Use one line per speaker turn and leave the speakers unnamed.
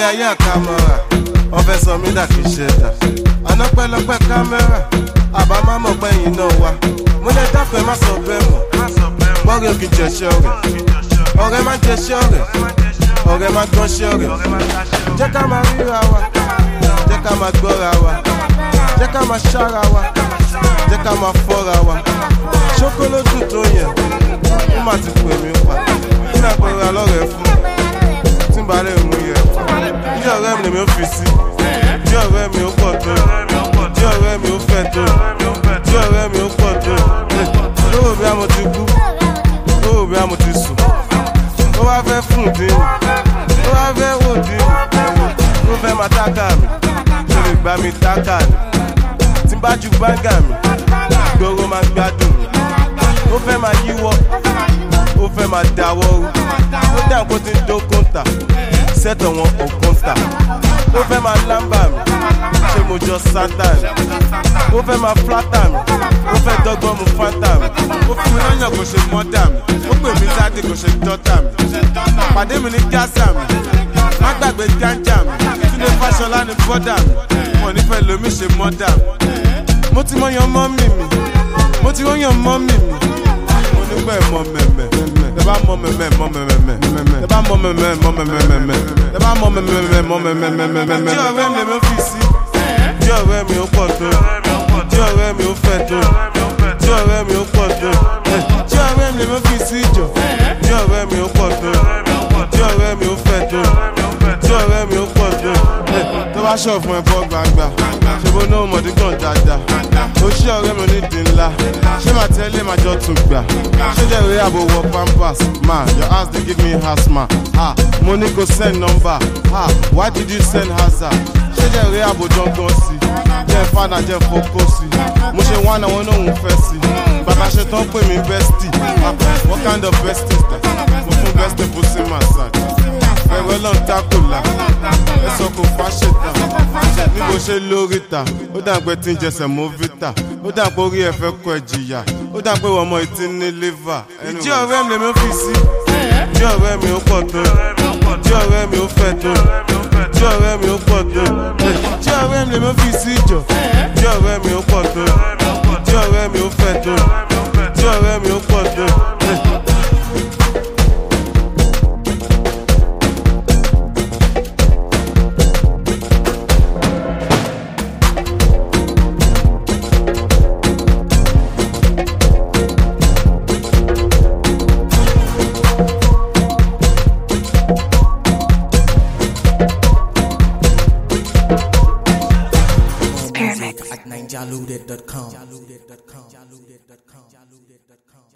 ayé àkàmọ́ra wọ́n fẹ́ sọ mí dà kí ṣe dà àná pẹ́lọpẹ́ kámẹ́rà àbá má mọ̀ pẹ́yìn náà wá mo lè dákun ẹ má sọ bẹ́ẹ̀ mọ̀ bọ́ọ̀rẹ́ òkè jẹ̀ṣẹ́ ọ̀rẹ́ ọ̀rẹ́ má jẹ̀ṣẹ́ ọ̀rẹ́ ọ̀rẹ́ má gbọ́nṣẹ́ ọ̀rẹ́ jẹ́ ká máa ríra wa jẹ́ ká máa gbọ́ra wa jẹ́ ká máa ṣára wa jẹ́ ká máa fọ́ra wa ṣókólódù tó yẹn ó má ti pè mí pa kí náà pẹ̀lú alọ́rẹ̀ fún tí n bá lè mú yẹ bí ọ̀rẹ́ mi lèmi ó fi sí bí ọ̀rẹ́ mi ó pọ̀ tó bí ọ̀rẹ́ mi ó fẹ́ tó bí ọ̀rẹ́ mi ó pọ̀ tó lówó bí a mo ti kú lówó bí a mo ti sùn ó wá fẹ́ fún dín ó wá fẹ́ wò dín ó fẹ́ máa tákà mi ṣe lè gbá mi tákà mi tí n bá ju báńgà mi gbòòrò máa gbádùn mi ó fẹ́ máa yíwọ́ ó fẹ́ máa dáwọ́ rú ó dà kó ti ń dó kóńtà sẹ́tọ̀ wọn ò kóńtà ó fẹ́ máa lámbà mi ṣé mo jọ sátán ó fẹ́ máa flátà mi ó fẹ́ dọ́gbọ́n mu fátà mi ó fún mi lọ́yàn kò ṣe mọ́dà mi ó pè mí sáde kò ṣe dọ́tà mi pàdé mi ní gásà mi má gbàgbé gánjà mi túnde fáṣọlá ní bọ́dà mi wọn nífẹ̀ẹ́ lomi ṣe mọ́dà mi mo ti mọ yan mọ́mì mi mo ti wọ́n yan mọ́mì mi mo nígbà ẹ̀ mọ mẹ̀mẹ̀ tẹ bá mọ mẹ̀mẹ̀ mọ mẹ̀mẹ̀ tẹ bá mọ mẹ̀mẹ̀ mọ mẹ̀mẹ̀ tẹ bá mọ mẹ̀mẹ̀ mọ mẹ̀mẹ̀. tí ọ̀rẹ́ mi lè fi sí tí ọ̀rẹ́ mi ó pọ̀ tó tí ọ̀rẹ́ mi ó fẹ́ tó tí ọ̀rẹ́ mi ó pọ̀ tó tí ọ̀rẹ́ mi lè fi sí jọ tí ọ̀rẹ́ mi ó pọ̀ tó tí ọ̀rẹ́ mi ó fẹ́ tó tí ọ̀rẹ́ mi ó pọ̀ tó tó bá ṣọ̀ fún ẹ bọ́ gbangba ṣe bó náà mọ̀dí gan dáadáa ó ṣí ọ̀rẹ́ mi onídìí ńlá ṣé màá tẹ́lẹ̀ máa jọ tún gbà ṣé jẹ́ ìwé àbò wọ pampers ma your house dey give me asthma ah mo ní kò send number ah why did you send hazard ṣé jẹ́ ìwé àbò dangan sí jẹ́ fada jẹ́ fokó sí mo ṣe wá náà wọn náà ń fẹ́ sí bàbá ṣe tán pè mí bestie ah what kind of bestie is that mo fún bestie pussy massage ẹ̀rọ lọ́n dákòlá ẹ̀sọ́ kò fáṣetà ní bó ṣe lórí ta ó dà pé tí ń jẹsẹ̀ mọ́ vita ó dà pé orí ẹ̀ fẹ́ kọ ẹ̀ jìyà ó dà pé ọmọ ìtí ní liver. ìjí ọ̀rẹ́ mi lèmi fi sí ìjí ọ̀rẹ́ mi ó pọ̀ tó ìjí ọ̀rẹ́ mi ó fẹ́ tó ìjí ọ̀rẹ́ mi ó pọ̀ tó ìjí ọ̀rẹ́ mi lèmi fi sí ìjọ ìjí ọ̀rẹ́ mi ó pọ̀ tó ìjí ọ̀rẹ́ mi ó fẹ́ tó ìjí ọ̀rẹ́ mi ó pọ̀ tó.
Spearmix.
at ninjaluded.com.